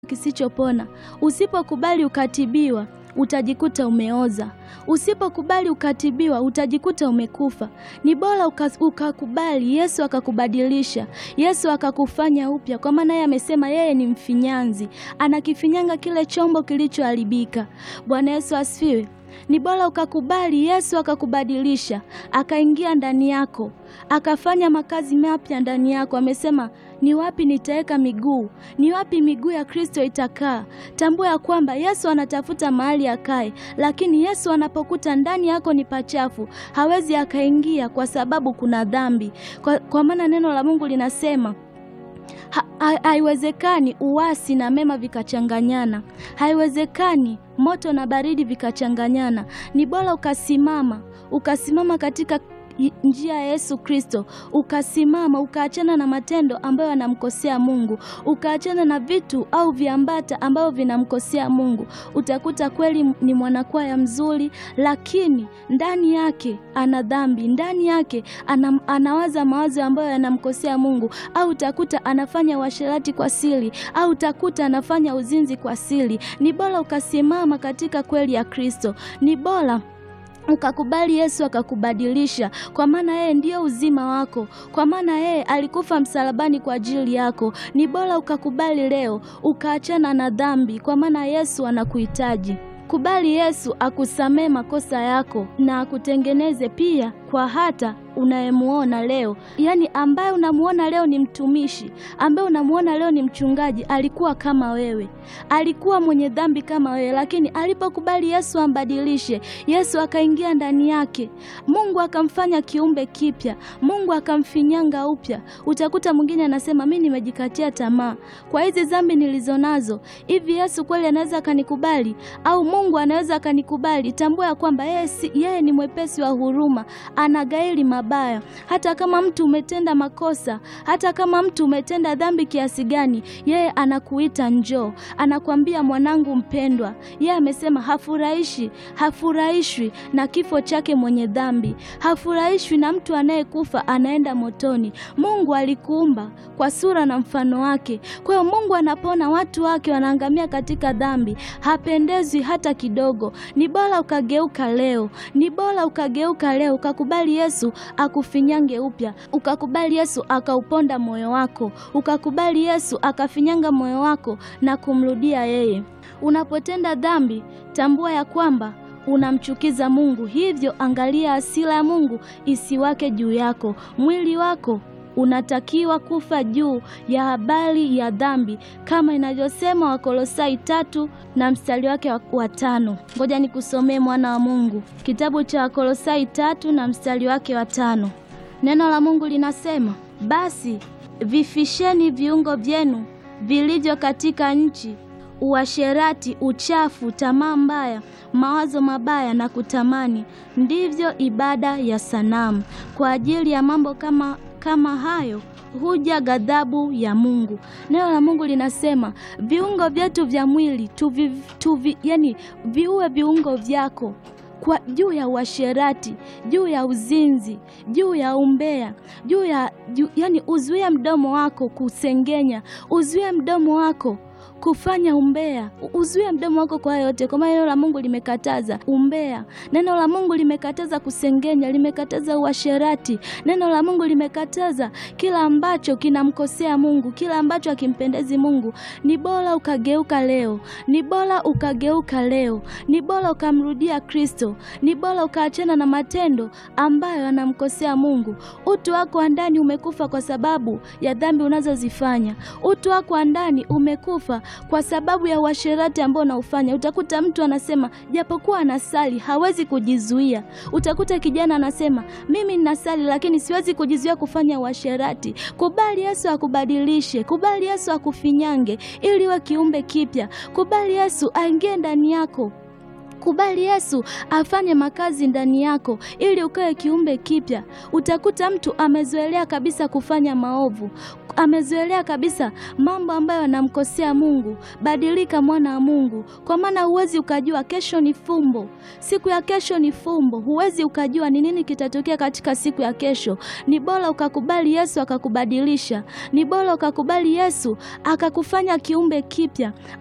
kisichopona. Usipokubali ukatibiwa, utajikuta umeoza. Usipokubali ukatibiwa, utajikuta umekufa. Ni bora ukakubali Yesu akakubadilisha, Yesu akakufanya upya, kwa maana yeye amesema yeye ni mfinyanzi, anakifinyanga kile chombo kilichoharibika. Bwana Yesu asifiwe. Ni bora ukakubali Yesu akakubadilisha, akaingia ndani yako, akafanya makazi mapya ndani yako. Amesema ni wapi nitaweka miguu, ni wapi miguu ya Kristo itakaa. Tambua ya kwamba Yesu anatafuta mahali akae, lakini Yesu anapokuta ndani yako ni pachafu, hawezi akaingia kwa sababu kuna dhambi, kwa, kwa maana neno la Mungu linasema haiwezekani ha, uasi na mema vikachanganyana. Haiwezekani moto na baridi vikachanganyana. Ni bora ukasimama, ukasimama katika njia ya Yesu Kristo, ukasimama ukaachana na matendo ambayo yanamkosea Mungu, ukaachana na vitu au viambata ambavyo vinamkosea Mungu. Utakuta kweli ni mwanakwaya mzuri, lakini ndani yake ana dhambi, ndani yake ana, anawaza mawazo ambayo yanamkosea Mungu, au utakuta anafanya uasherati kwa siri, au utakuta anafanya uzinzi kwa siri. Ni bora ukasimama katika kweli ya Kristo, ni bora ukakubali Yesu akakubadilisha, kwa maana yeye ndiyo uzima wako, kwa maana yeye alikufa msalabani kwa ajili yako. Ni bora ukakubali leo, ukaachana na dhambi, kwa maana Yesu anakuhitaji. Kubali Yesu akusamee makosa yako na akutengeneze pia kwa hata unayemuona leo, yaani ambaye unamuona leo ni mtumishi, ambaye unamuona leo ni mchungaji, alikuwa kama wewe, alikuwa mwenye dhambi kama wewe, lakini alipokubali Yesu ambadilishe, Yesu akaingia ndani yake, Mungu akamfanya kiumbe kipya, Mungu akamfinyanga upya. Utakuta mwingine anasema mimi nimejikatia tamaa kwa hizi dhambi nilizonazo, hivi Yesu kweli anaweza akanikubali au Mungu anaweza akanikubali? Tambua ya kwamba yeye si, yeye ni mwepesi wa huruma, anagairi mabaya. Hata kama mtu umetenda makosa, hata kama mtu umetenda dhambi kiasi gani, yeye anakuita njoo, anakwambia mwanangu mpendwa. Yeye amesema hafurahishi, hafurahishwi na kifo chake mwenye dhambi, hafurahishwi na mtu anayekufa anaenda motoni. Mungu alikuumba kwa sura na mfano wake. Kwa hiyo Mungu anapoona watu wake wanaangamia katika dhambi, hapendezwi hata kidogo. Ni bora ukageuka leo, ni bora ukageuka leo, ukakubali Yesu akufinyange upya, ukakubali Yesu akauponda moyo wako, ukakubali Yesu akafinyanga moyo wako na kumrudia yeye. Unapotenda dhambi, tambua ya kwamba unamchukiza Mungu, hivyo angalia hasira ya Mungu isiwake juu yako. Mwili wako unatakiwa kufa juu ya habari ya dhambi kama inavyosema Wakolosai tatu na mstari wake wa tano. Ngoja nikusomee mwana wa Mungu, kitabu cha Wakolosai tatu na mstari wake wa tano. Neno la Mungu linasema, basi vifisheni viungo vyenu vilivyo katika nchi uasherati, uchafu, tamaa mbaya, mawazo mabaya na kutamani, ndivyo ibada ya sanamu. Kwa ajili ya mambo kama kama hayo huja ghadhabu ya Mungu. Neno la Mungu linasema viungo vyetu vya mwili tuvi, tuvi, yani viue viungo vyako kwa juu ya uasherati, juu ya uzinzi, juu ya umbea, juu ya juu, yani uzuie mdomo wako kusengenya, uzuie mdomo wako kufanya umbea, uzuie mdomo wako kwa yote, kwa maana neno la Mungu limekataza umbea. Neno la Mungu limekataza kusengenya, limekataza uasherati. Neno la Mungu limekataza kila ambacho kinamkosea Mungu, kila ambacho hakimpendezi Mungu. Ni bora ukageuka leo, ni bora ukageuka leo, ni bora ukamrudia Kristo, ni bora ukaachana na matendo ambayo yanamkosea Mungu. Utu wako wa ndani umekufa kwa sababu ya dhambi unazozifanya. Utu wako wa ndani umekufa kwa sababu ya uasherati ambao unaufanya. Utakuta mtu anasema japokuwa anasali hawezi kujizuia. Utakuta kijana anasema mimi ninasali lakini siwezi kujizuia kufanya uasherati. Kubali Yesu akubadilishe, kubali Yesu akufinyange ili uwe kiumbe kipya. Kubali Yesu aingie ndani yako Kubali Yesu afanye makazi ndani yako ili ukawe kiumbe kipya. Utakuta mtu amezoelea kabisa kufanya maovu, amezoelea kabisa mambo ambayo anamkosea Mungu. Badilika mwana wa Mungu, kwa maana huwezi ukajua kesho ni fumbo. Siku ya kesho ni fumbo, huwezi ukajua ni nini kitatokea katika siku ya kesho. Ni bora ukakubali Yesu akakubadilisha, ni bora ukakubali Yesu akakufanya kiumbe kipya.